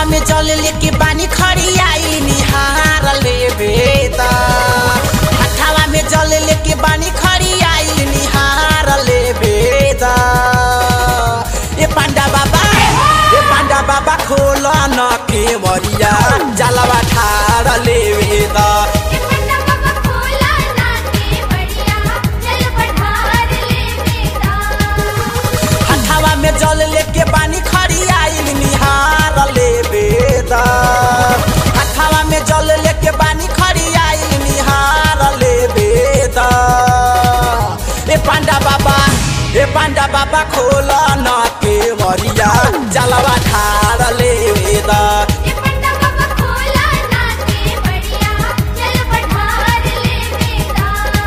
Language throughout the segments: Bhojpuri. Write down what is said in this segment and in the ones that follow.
हथवा में जल लेके बानी खड़ी आई निहार ले बेदा हथवा में जल लेके बानी खड़ी आई निहार ले बेदा ए पांडा बाबा ए पांडा बाबा खोल न के मरिया जलवा ठार ले बेदा ये पन्ना बाबा खोला ना के बढ़िया चल पठार ले बेदा हथवा में जल लेके बानी खड़ी आइल निहार ले बेदा हथवा में जल लेके बानी खड़ी आइल निहार ले बेदा ए पांडा बाबा ए पांडा बाबा खोल न के मरिया जलवा ठार ले बेदा ये पन्ना बाबा खोला ना के बढ़िया चल पठार ले बेदा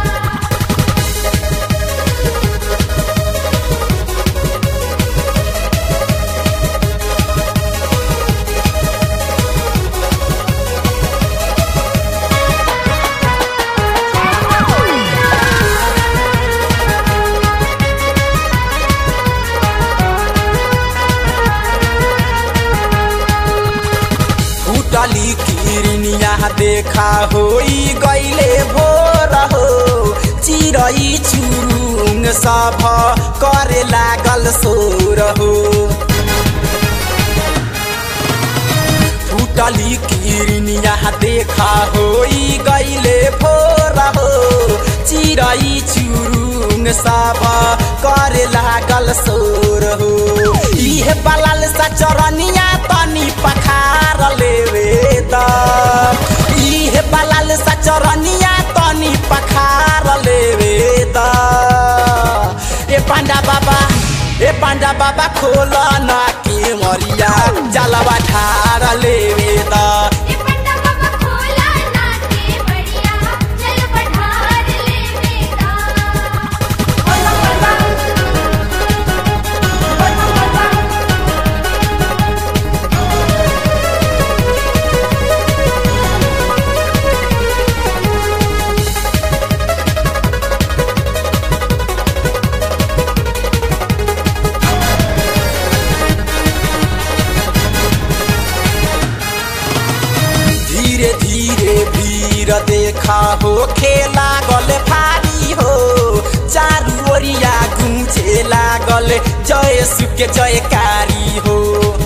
फूटली किरनिया देखा होई गईले भोर हो चिरई चुरुङ सभ करे लागल सोर हो फूटली किरनिया देखा होई गईले भोर हो चिरई चुरुङ सभ करे लागल सोर हो इहे बलाल सा चरनिया तनी पखार लेवे द इहे बलाल सा चरनिया तनी पखार लेवे द ए पांडा बाबा ए पांडा बाबा खोल ना के मरिया जलवा ठार लेवे द ये पन्ना बाबा खोला ना के बढ़िया चल पठार ले बेदा धीरे धीरे भीर देखा हो खेला गल भारी हो चारू ओरिया गुंजे लागल जय सुके जयकारी हो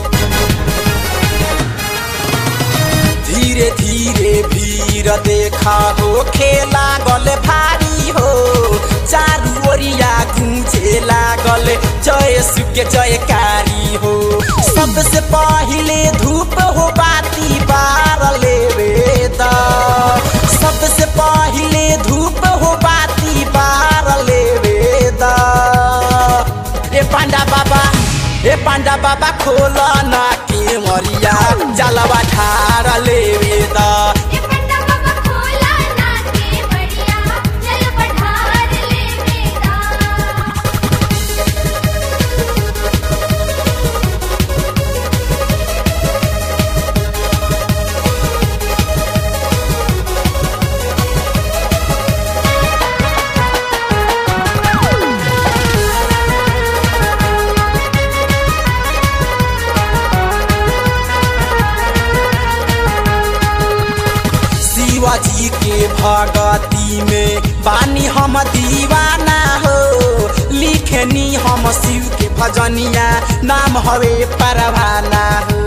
धीरे धीरे भीर देखा हो खेला गल भारी हो चारू ओरिया गुंजे लागल जय सुके जयकारी हो सबसे पहिले धूप हो बाती बार लेवे द सबसे पहिले धूप हो बाती बार लेवे द ए पांडा बाबा ए पांडा बाबा खोल ना के मरिया जलवा ठार लेवे द ये पन्ना बाबा खोला ना के बढ़िया चल पठार ले बेदा शिवाजी के भगती में बानी हम दीवाना हो लिखनी हम शिव के भजनिया नाम हवे परवाना हो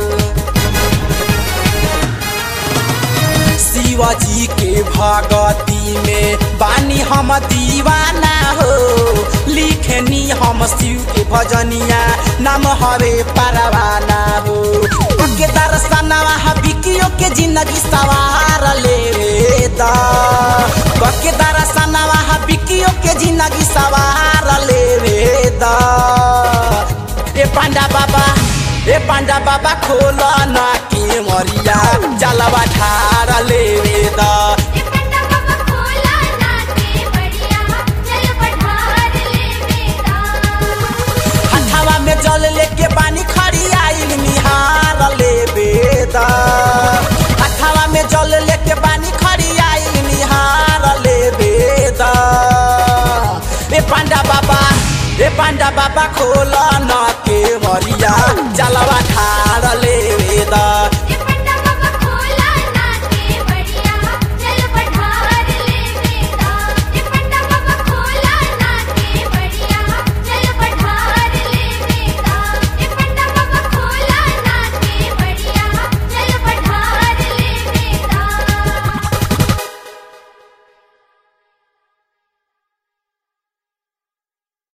शिवाजी के भगती में बानी हम दीवाना हो लिखनी हम शिव के भजनिया नाम हवे परवाना हो के दर्शनवा बिकियो के जिंदगी सवार ले दा के दर्शनवा बिकियो के जिंदगी सवार ले दा ए पांडा बाबा ए पांडा बाबा खोल ना के मरिया जलवा ठार लेवे द ये पन्ना बाबा खोला ना के बढ़िया चल पठार ले बेदा हथवा में जल लेके बानी खड़ी आइल निहार लेवे द हथवा में जल लेके बानी खड़ी आइल निहार लेवे द ए पांडा बाबा ए पांडा बाबा खोल न के मरिया जलवा ठार लेवे द